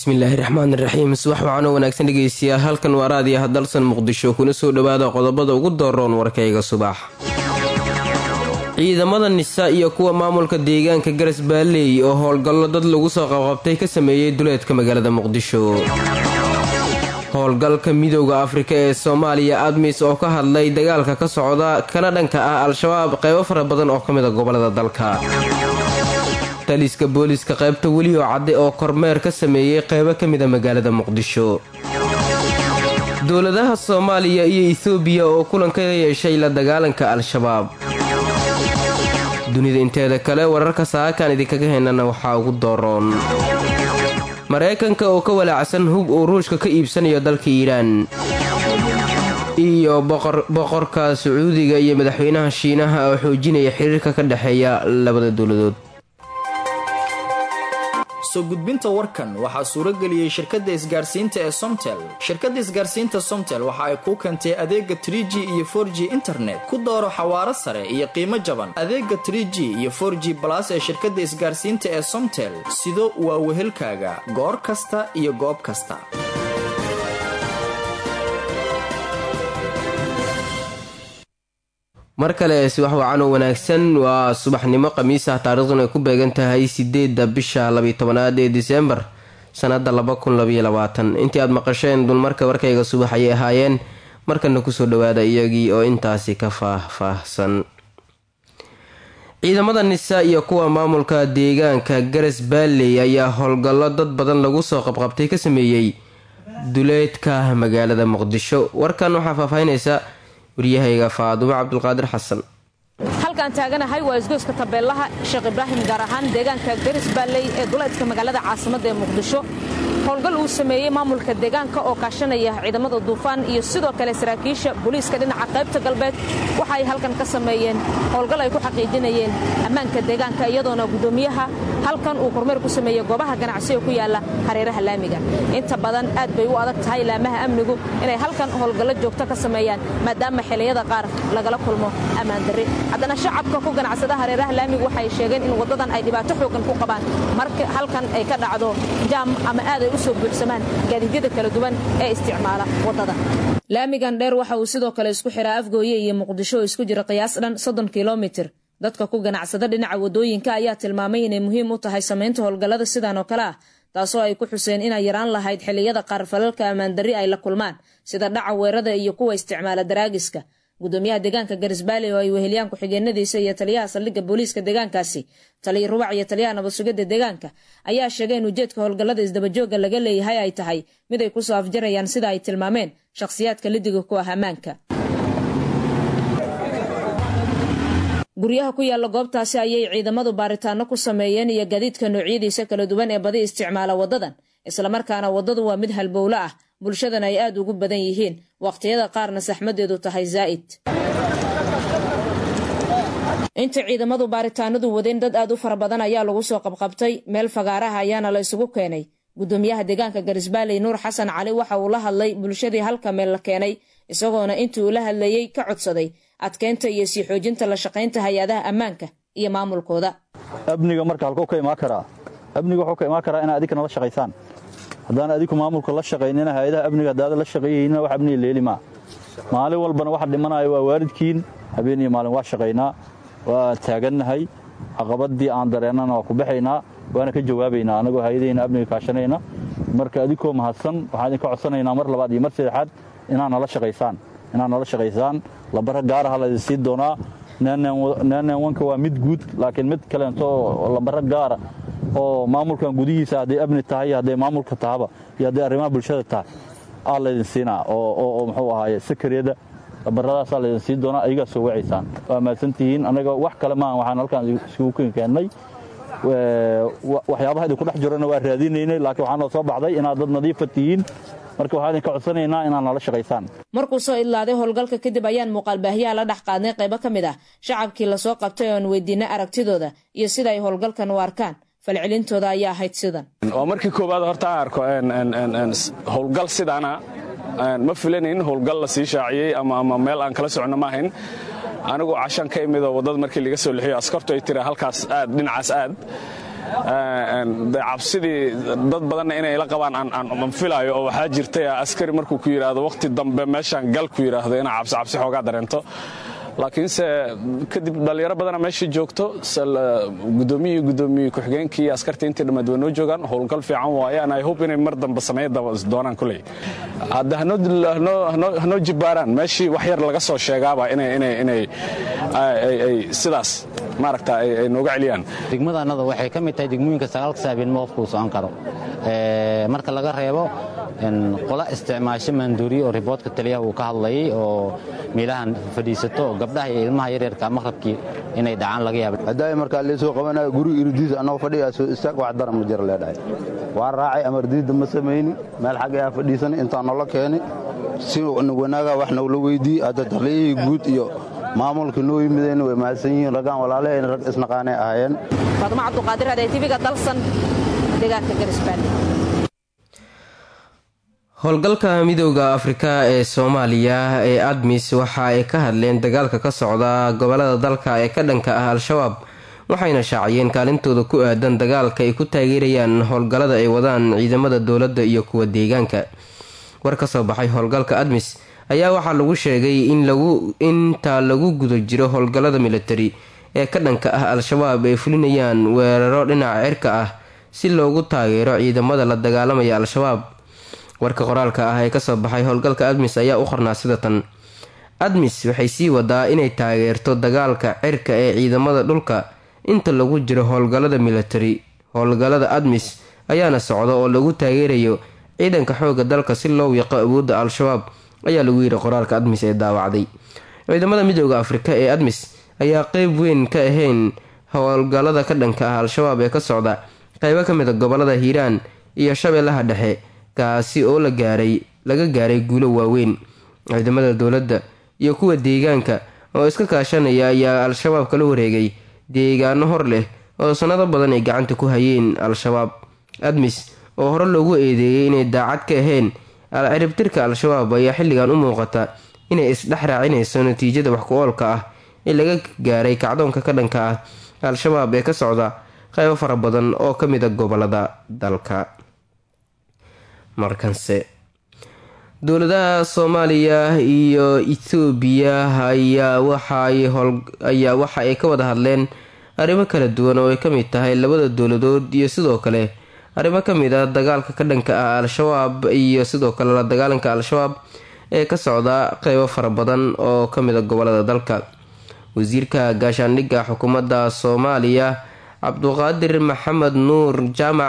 bismillaahi raxmaani raxiim subax waxaanoo wanaagsan dhegeystayaal halkan waa raadiyaha dalsan muqdisho kuna soo dhowaada qodobada ugu dooroon warkayga subax ciidamada nisa iyo kuwa maamulka deegaanka garas baaleey oo howlgallo dad lagu soo qabqabtay ka sameeyey duleedka magaalada muqdisho howlgalka midooda afrika ee soomaaliya admis oo ka hadlay dagaalka ka socda kana dhanka ah al-shabaab qeybo fara badan oo ka mid a gobolada dalka taliska booliska qaybta welioo cadde oo kormeer ka sameeyey qeybo ka mid a magaalada muqdisho dowladaha soomaaliya iyo etoobiya oo kulan ka yeeshay la dagaalanka al-shabaab dunida inteeda kale wararka saakaan idinkaga heynana waxaa ugu dooroon maraykanka oo ka walaacsan hub uu ruushka ka iibsanayo dalka iiraan iyo boqorka sacuudiga iyo madaxweynaha shiinaha oo xoojinaya xiriirka ka dhexeeya labada dowladood soo gudbinta warkan waxaa suurageliyey shirkadda isgaarsiinta ee somtel shirkadda isgaarsiinta somtel waxa ay kuu keentay adeega tr g iyo for g internet ku dooro xawaaro sare iyo qiimo jaban adeega tr g iyo for g balas ee shirkadda isgaarsiinta ee somtel sido waa wehelkaaga goor kasta iyo goob kasta mar kale subax wacan oo wanaagsan waa subaxnimo khamiis ah taariikhduna ay ku beegan tahay sideedda bisha labaytobanaad ee disembar sanada laba kun labaiyo labaatan intii aad maqasheen dulmarka warkayga subax ayay ahaayeen markana kusoo dhawaada iyagii oo intaasi ka faah-faahsan ciidamada nisa iyo kuwa maamulka deegaanka garas baalley ayaa howlgallo dad badan lagu soo qabqabtay ka sameeyey duleedka magaalada muqdisho warkan waxaa faahfaahinaysa waryahayga faadumo cabdulqaadir xasan halkaan taaganahay waa isgoyska tabeelaha sheekh ibraahim gaar ahaan deegaanka garis baalley ee duleedka magaalada caasimadda ee muqdisho howlgal uu sameeyey maamulka deegaanka oo kaashanaya ciidamada duufaan iyo sidoo kale saraakiisha booliiska dhinaca qaybta galbeed waxa ay halkan ka sameeyeen howlgal ay ku xaqiijinayeen ammaanka deegaanka iyadoona guddoomiyaha halkan uu kormeer ku sameeyey goobaha ganacsiga ku yaala hareeraha laamiga inta badan aad bay u adag tahay laamaha amnigu inay halkan howlgallo joogto ka sameeyaan maadaama xiliyada qaar lagala kulmo ammaandarri haddana shacabka ku ganacsada hareeraha laamigu waxay sheegeen in waddadan ay dhibaato xoogan ku qabaan marka halkan ay ka dhacdo jaam ama aaday u soo buuxsamaan gaadiidyada kala duwan ee isticmaala waddada laamigan dheer waxa uu sidoo kale isku xiraa afgooye iyo muqdisho oo isku jira qiyaas dhan soddon kilomitir dadka ku ganacsada dhinaca waddooyinka ayaa tilmaamay inay muhiim u tahay samaynta howlgallada sidan oo kale ah taasoo ay ku xuseen inay yaraan lahayd xilliyada qaar falalka ammaandarri ay la kulmaan sida dhaca weerada iyo kuwa isticmaala daraagiska gudoomiyaha deegaanka garisbaale oo ay weheliyaan ku-xigeenadiisa iyo taliyaha saldhigga booliiska deegaankaasi taliya rubac iyo taliyaha nabadsugidda deegaanka ayaa sheegay in ujeedka howlgallada isdabajooga laga leeyahay ay tahay mid ay kusoo afjarayaan sida ay tilmaameen shakhsiyaadka lidiga ku ah ammaanka guryaha ku yaalla goobtaasi ayay ciidamadu baaritaano ku sameeyeen iyo gadiidka noocyadiisa kala duwan ee badi isticmaala waddadan islamarkaana waddadu waa mid halbowlo ah bulshadana ay aad ugu badan yihiin waqhtiyada qaarna saxmadeedu tahay zaa'id inta ciidamadu baaritaanadu wadeen dad aad u fara badan ayaa lagu soo qabqabtay meel fagaaraha ayaana la isugu keenay gudoomiyaha deegaanka garisbaalley nuur xasan cali waxa uu la hadlay bulshadii halka meel la keenay isagoona intii uu la hadlayey ka codsaday adkeynta iyo sii xoojinta la shaqaynta hay-adaha ammaanka iyo maamulkooda amniga marka halkuu ka imaan karaa amniga wuxuu ka imaan karaa inaad adikana la shaqaysaan haddaan adiku maamulka la shaqaynina hay-adaha amniga haddaada la shaqeeyeyna wax amniga leeli maa maalin walbana waxa dhimanaya waa waalidkiin habeen iyo maalin waa shaqaynaa waa taagannahay caqabadii aan dareennana waa ku baxaynaa waana ka jawaabaynaa annagoo hay-adahayna amniga kaashanayna marka adikoo mahadsan waxaan idinka codsanaynaa mar labaad iyo mar saddexaad inaad nala shaqaysaan inaad nala shaqaysaan lambara gaaraha laydin siin doonaa nnnwanka waa mid guud laakiin mid kaleento lambaro gaara oo maamulkan gudihiisa hadday amni tahay iyo hadday maamulka tahaba iyo hadday arrimaha bulshada tahay aa laydin siinaa oo muxuu ahaaye sakariyada lambaradaasaa laydin siin doonaa ayagaa soo wacaysaan waa mahadsantihiin annaga wax kale maaha waxaan halkaan iskugu keennay waxyaabaha idinku dhex jirana waa raadinaynay laakiin waxaa noo soo baxday inaad dad nadiifa tihiin marka waxaan idinka codsanaynaa inaad nala shaqaysaan markuu soo idlaaday howlgalka kadib ayaan muuqaalbaahyaha la dhex qaadnay qaybo ka mid ah shacabkii lasoo qabtay oon weydiinay aragtidooda iyo sida ay howlgalkan u arkaan falcelintooda ayaa ahayd sidan waa markii koowaad horta aan arko howlgal sidaana ma filanayn howlgal la sii shaaciyey ama meel aan kala socno ma ahayn anigu cashan ka imidoo waddada markii laga soo lixiyo askartu ay tira halkaas aad dhinacaas aad cabsidii dad badanna inay la qabaan aan filaayo oo waxaa jirtay askari markuu ku yidhaahdo wakhti dambe meeshaan gal ku yidhaahdo inaa cabsi cabsi xoogaa dareento laakiinse kadib dhallinyaro badana meesha joogto gudoomiyi gudoomiye ku-xigeenkii iyo askartii intii dhammaad waa noo joogaan howlgal fiican waaye an i hope inay mar dambe sameey doonaan kuley hadda hanoo jibbaaraan meeshii wax yar laga soo sheegaaba inay sidaas maaragta ay nooga celiyaan degmadaannada waxay ka mid tahay degmooyinka sagaalka saabeenimo qofkuu socon karo marka laga reebo qola isticmaasho maanduuriye oo riboodka taliyaha uu ka hadlayay oo meelahan fadhiisato oo gabdhaha iyo ilmaha yaryarka maqrabkii inay dhacaan laga yaaba haddaay markaa leesoo qabanaya guri irdiisa annagoo fadhigaa soo istaag wax daran ma jira leedhahay waa raacay amardiidda ma samayni meel xaggayaa fadhiisanay intaa noola keeni si wanaagaa wax nogla weyddiiyey hadda taliyihii guud iyo maamulka noo yimideen way mahadsan yihiin raggaan walaalahen rag isnaqaanay ahaayeen faadmo cabduqaadir aday tiviga dalsan deegaanka garisbaani howlgalka midooda afrika ee soomaaliya ee admis waxa ay ka hadleen dagaalka ka socda gobolada dalka ee ka dhanka ah al-shabaab waxayna shaaciyeen kaalintooda ku aadan dagaalka ay ku taageerayaan howlgallada ay wadaan ciidamada dowladda iyo kuwa deegaanka war ka soo baxay howlgalka admis ayaa waxaa lagu sheegay inta lagu guda jiro howlgallada militari ee ka dhanka ah al-shabaab ay fulinayaan weeraro dhinaca cirka ah si loogu taageero ciidamada la dagaalamaya al-shabaab warka qoraalka ah ee kasoo baxay howlgalka admis ayaa u qornaa sida tan admis waxay sii wadaa inay taageerto dagaalka cirka ee ciidamada dhulka inta lagu jiro howlgallada militari howlgallada admis ayaana socda oo lagu taageerayo ciidanka xooga dalka si loo wiiqo awoodda al-shabaab ayaa lagu yidhi qoraalka admis ee daawacday ciidamada midooda afrika ee admis ayaa qeyb weyn ka ahayn howlgallada ka dhanka ah al-shabaab ee ka socda qeybo ka mid a gobolada hiiraan iyo shabeellaha dhexe kaasi oo la gaaray laga gaaray guulo waaweyn ciidamada dowladda iyo kuwa deegaanka oo iska kaashanaya ayaa al-shabaab kala wareegay deegaano hor leh oo sanado badan ay gacanta ku hayeen al-shabaab admis oo hore loogu eedeeyay inay daacad ka ahayn ciribtirka al-shabaab ayaa xilligan u muuqata inay isdhex raacinayso natiijada wax ku oolka ah ee laga gaaray kacdoonka ka dhanka ah al-shabaab ee ka socda qaybo fara badan oo ka mid a gobolada dalka markanse dowladaha soomaaliya iyo ethoobiya ayaa waxaayaa waxa ay ka wada hadleen arrimo kala duwan oo ay ka mid tahay labada dowladood iyo sidoo kale arrimo ka mid ah dagaalka ka dhanka ah al-shabaab iyo sidoo kale la dagaalanka al-shabaab ee ka socda qeybo fara badan oo ka mid a gobolada dalka wasiirka gaashaandhigga xukuumadda soomaaliya cabduqaadir maxamed nuur jaamac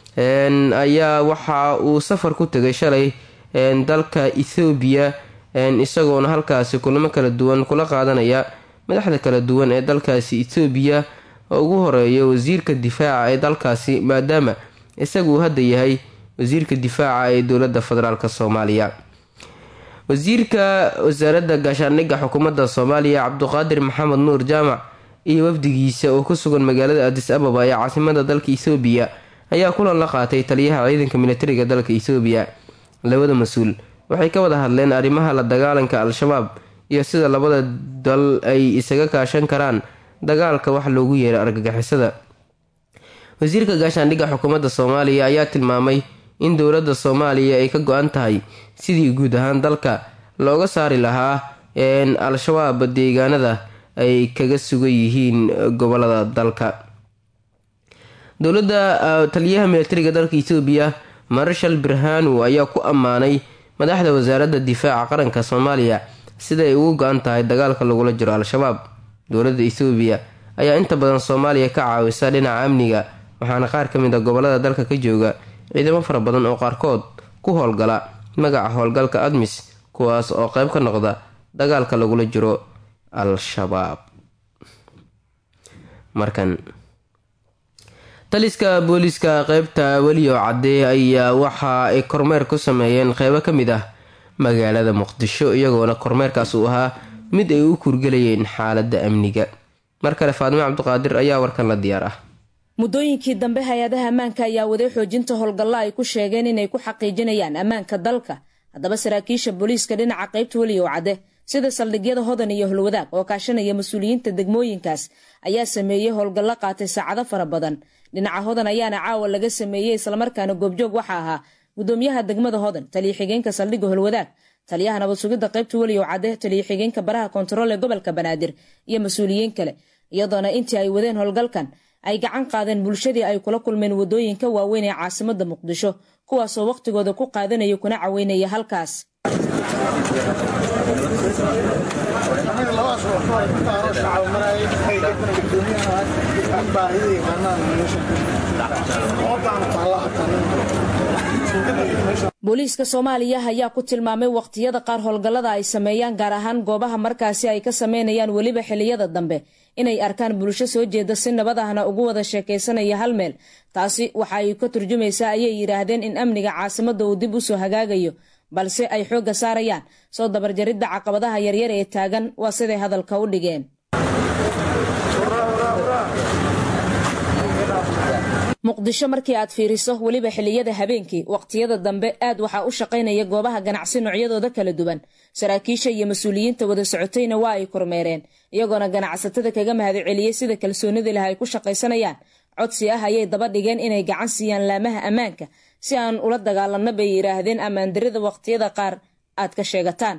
ayaa waxa uu safar ku tegay shalay dalka ethoobiya isagoona halkaasi kulamo kala duwan kula qaadanaya madaxda kala duwan ee dalkaasi ethoobiya oo ugu horeeya wasiirka difaaca ee dalkaasi maadaama isagu hadda yahay wasiirka difaaca ee dowlada federaalk soomaaliya wasiirka wasaaradda gaashaandhigga xukuumadda soomaaliya cabduqaadir maxamed nuur jaamac iyo wafdigiisa oo ku sugan magaalada adis ababa ee caasimada dalka ethoobiya ayaa kulan la qaatay taliyaha ciidanka militariga dalka ethoobiya labada mas-uul waxay ka wada hadleen arrimaha la dagaalanka al-shabaab iyo sida labada dal ay isaga kaashan karaan dagaalka wax loogu yeeray argagixisada wasiirka gaashaandhigga xukuumadda soomaaliya ayaa tilmaamay in dowladda soomaaliya ay ka go-an tahay sidii guud ahaan dalka looga saari lahaa al-shabaab deegaanada ay kaga sugan yihiin gobolada dalka dowladda taliyaha militariga dalka ethoobiya marshal birhanu ayaa ku ammaanay madaxda wasaaradda difaaca qaranka soomaaliya sida ay ugu go-an tahay dagaalka lagula jiro al-shabaab dowladda ethoobiya ayaa inta badan soomaaliya ka caawisa dhinaca amniga waxaana qaar ka mid a gobolada dalka ka jooga ciidamo fara badan oo qaarkood ku howlgala magaca howlgalka admis kuwaas oo qeyb ka noqda dagaalka lagula jiro al-shabaab markan taliska booliiska qeybta weliyo cadde ayaa waxa ay kormeer ku sameeyeen qeybo ka mid ah magaalada muqdisho iyagoona kormeerkaas uu ahaa mid ay u kurgelayeen xaaladda amniga mar kale faadimo cabdiqaadir ayaa warkan la diyaar ah muddooyinkii dambe hay-adaha ammaanka ayaa waday xoojinta howlgalla ay ku sheegeen inay ku xaqiijinayaan ammaanka dalka haddaba saraakiisha booliiska dhinaca qaybta weliyow cadde sida saldhigyada hodan iyo holwadaag oo kaashanaya mas-uuliyiinta degmooyinkaas ayaa sameeyey howlgallo qaatay saacado fara badan dhinaca hodan ayaana caawa laga sameeyey islamarkaana goobjoog waxa ahaa gudoomiyaha degmada hodan taliya xigeenka saldhigga holwadaag taliyaha nabad sugidda qaybta weliyow cadde taliya xigeenka baraha kontarool ee gobolka banaadir iyo mas-uuliyiin kale iyadoona intii ay wadeen howlgalkan ay gacan qaadeen bulshadii ay kula kulmeen wadooyinka waaweyn ee caasimada muqdisho kuwaasoo wakhtigooda ku qaadanaya kuna caweynaya halkaas booliiska soomaaliya ayaa ku tilmaamay waqtiyada qaar howlgallada ay sameeyaan gaar ahaan goobaha markaasi ay ka sameynayaan weliba xiliyada dambe inay arkaan bulsho soo jeeda si nabad ahna ugu wada sheekaysanaya hal meel taasi waxa ay ka turjumaysaa ayay yidhaahdeen in amniga caasimadda uu dib usoo hagaagayo balse ay xoogga saarayaan soo dabarjaridda caqabadaha yaryar ee taagan waa siday hadalka u dhigeen muqdisho markii aad fiiriso weliba xiliyada habeenkii waqtiyada dambe aad waxaa u shaqaynaya goobaha ganacsi noocyadooda kala duwan saraakiisha iyo mas-uuliyiinta wada socotayna waa ay kormeereen iyagoona ganacsatada kaga mahadceliyey sida kalsoonida leh ay ku shaqaysanayaan codsi ah ayay daba dhigeen inay gacan siiyaan laamaha ammaanka si aan ula dagaalanno bay yidhaahdeen ammaandarida waqtiyada qaar aad ka sheegataan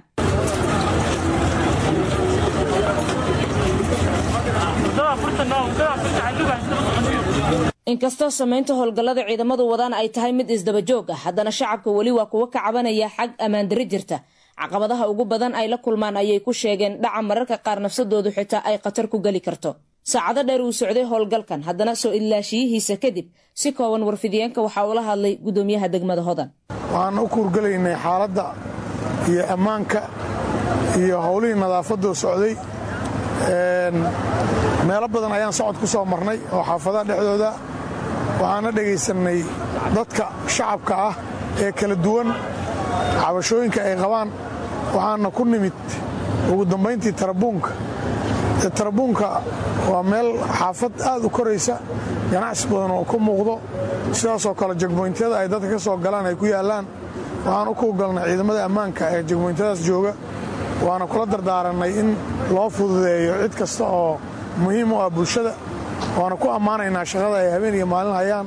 inkastoo samaynta howlgallada ciidamadu wadaan ay tahay mid isdabajoog ah haddana shacabka weli waa kuwa ka cabanaya xag ammaandari jirta caqabadaha ugu badan ay la kulmaan ayay ku sheegeen dhaca mararka qaar nafsadoodu xitaa ay khatar ku geli karto saacado dheer uu socday howlgalkan haddana soo idlaashiyihiisa kadib si kooban warfidiyeenka waxaa ula hadlay gudoomiyaha degmada hodan waxaan u kuurgelaynay xaaladda iyo ammaanka iyo howlihii nadaafadoo socday meelo badan ayaan socod ku soo marnay oo xaafadaha dhexdooda waxaana dhegaysanay dadka shacabka ah ee kala duwan cabashooyinka ay qabaan waxaana ku nimid ugu dambayntii tarabuunka tarabuunka waa meel xaafad aad u koraysa ganacsi badan oo ku muuqdo sidaasoo kale jegmoyntyada ay dadka ka soo galaan ay ku yaallaan waxaan u kuugalnay ciidamada ammaanka ee jegmoyntadaas jooga waana kula dardaarannay in loo fududeeyo cid kasta oo muhiim u ah bulshada waana ku ammaanaynaa shaqada ay habeen iyo maalin hayaan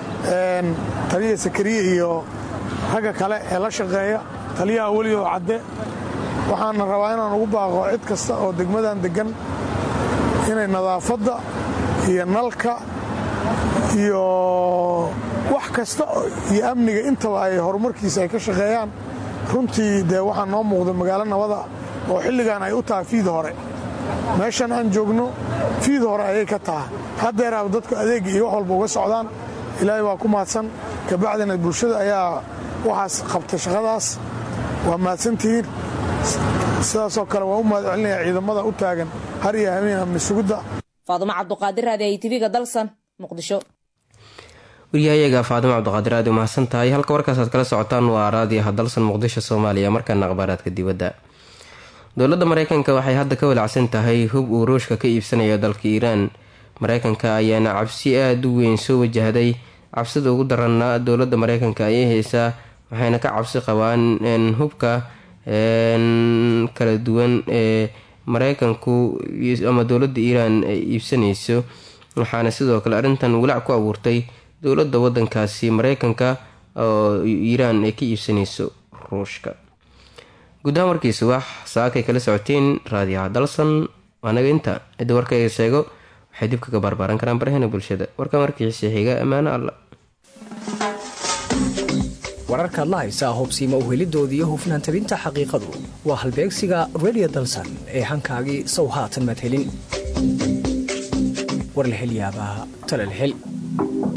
taliya sakariye iyo ragga kale ee la shaqeeya taliyaha welioo cadde waxaana rabaa inaan ugu baaqo cid kasta oo degmadan deggan inay nadaafadda iyo nalka iyo wax kasta iyo amniga intaba ay horumarkiisa ay ka shaqeeyaan runtii dee waxaa noo muuqda magaalo nabada oo xilligan ay u tahay fiid hore meeshan aan joogno fiid hore ayay ka tahay haddeeraaba dadku adeegga iyo wax walba uga socdaan ilaahay waa ku mahadsan kabacdina bulshada ayaa waxaas qabtay shaqadaas waa mahadsantihiin sidaasoo kale waan u mahad celinayaa ciidamada u taagan har iyo habeen amni sugidda faadumo cabduqaadir raadi ay tv-ga dalsan muqdisho waryahayaga faadimo cabdiqaadir aad u mahadsan tahay halka warkaasaad kala socotaan waa raadiyaha dalsan muqdisho soomaaliya markaana akhbaaraadka dibadda dowladda mareykanka waxay hadda ka walacsan tahay hub uu ruushka ka iibsanayo dalka iiraan mareykanka ayaana cabsi aada u weyn soo wajahday cabsida ugu daranna dowladda mareykanka ayay haysaa waxayna ka cabsi qabaan hubka kala duwan ee mareykanku ama dowladda iiraan ay iibsanayso waxaana sidoo kale arrintan walaac ku abuurtay dowladda wadankaasi mareykanka oo iiraan ay ka iibsanayso ruushka gudahaan warkiisa wax saakay kala socoteen raadiyaha dalsan waanaga inta cidda warkayga sheego waxay dib kaga barbaaran karaan barahena bulshada warkan warkiisa xiga ammaano alla wararkaad la haysaa hubsiima uhelidoodii iyo hufnaan tabinta xaqiiqadu waa halbeegsiga redio dalsan ee hankaagii sow haatan madhelin war la hel yaabaa tala la hel